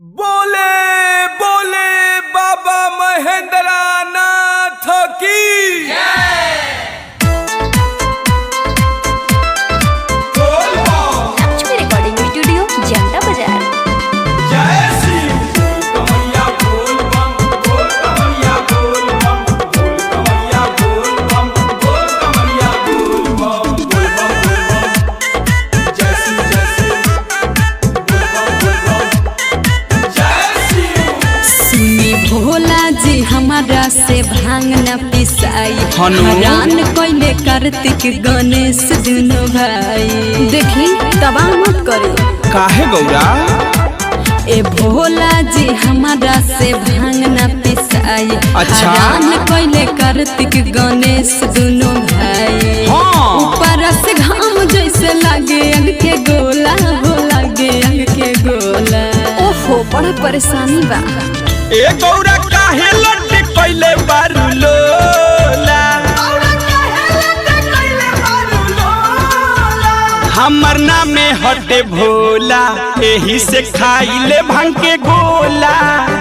बोले बोले बाबा महेंद्र नाथ की बोल बम, लक्ष्मी रिकॉर्डिंग स्टूडियो जनता बाजार जय श्री कमैया बोल बम बोल कमैया बोल बम बोल कमैया बोल बम बोल कमैया बोल बम बोल बम बोल बम जय श्री जय श्री बोल बम बोल बम जय श्री सुनी भोला जी हमारा से भांग न पिसाई हनु? हरान कोइले कार्तिक गणेश दुनो भाई देखी तबाह मत करे काहे गौरा ए भोला जी हमारा से भांग न पिसाई अच्छा। हरान कोइले कार्तिक गणेश दुनो भाई हाँ। ऊपर से घाम जैसे लागे अंग के गोला हो लागे अंग के गोला ओहो बड़ा परेशानी बा ए गौरा काहे लट्टी कइले बारू लोला हमर नामे हटे भोला एही से खाइले भांग के गोला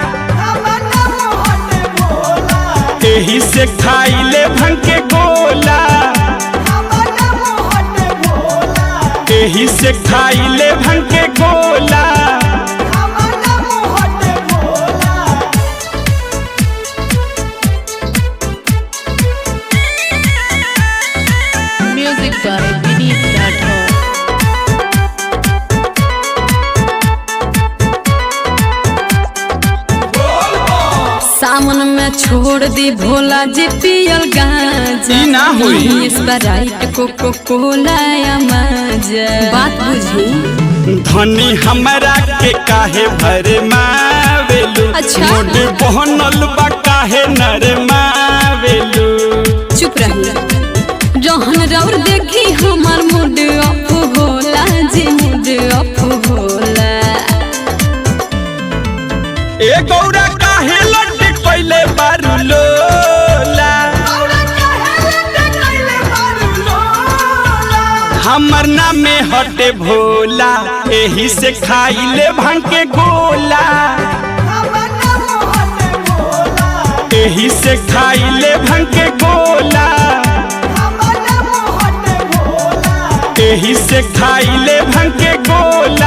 एही से खाइले भांग के गोला एही से खाइले भांग के गोला म्यूजिक बाय विनीत राठौर सावन में छोड़ दी भोला जी पियल गांजा ई ना होई। स्प्राइट कोको कोला या माजा बात बुझी धनी हमरा के काहे भर मावेलू अच्छा। मोड बहनल बा काहे नर मावेलू चुप रही जहन रौर देखी हमार मूड ऑफ होला जी मूड ऑफ होला ए गौरा काहे लट्टी कइले बारू लोला हमर नामे हटे भोला एही से खाइले भांग के गोला एही से खाइले भांग के गोला एही से खाइले भांग के गोला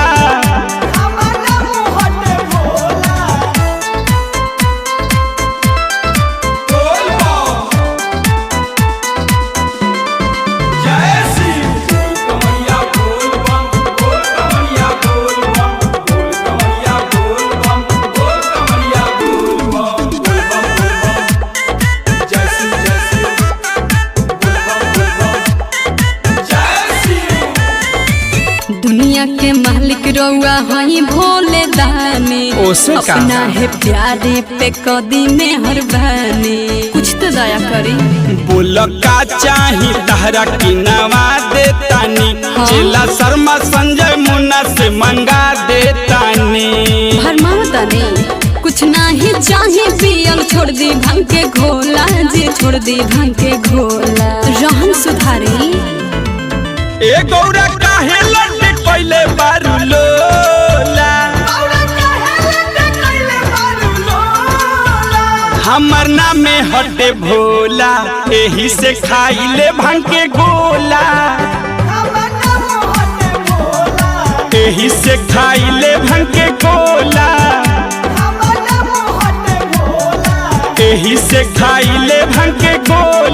जय श्री कमैया बोल बम बोल कमैया बोल बम बोल कमैया बोल बम बोल कमैया बोल बम बोल बम बोल बम जय श्री जय श्री बोल बम बोल बम जय श्री दुनिया के मालिक रउआ हई भोले दानी ओसे का? अपना है प्यारे पे कदी में हरबानी कुछ तो दया करी बोल का चाही तहरा की नवा देतानी हाँ। जिला शर्मा संजय मुन्ना से मंगा देतानी भरमावता नहीं कुछ नहीं चाहे पियल छोड़ दी भांग के घोला जी छोड़ दी भांग के घोला रहन सुधारी ए गौरा काहे लड्डे कइले बारू लोला हमर नामे हटे भोला एही से खाइले भांग के गोला एही से खाइले भांग के गोला एही से खाइले भांग के गोला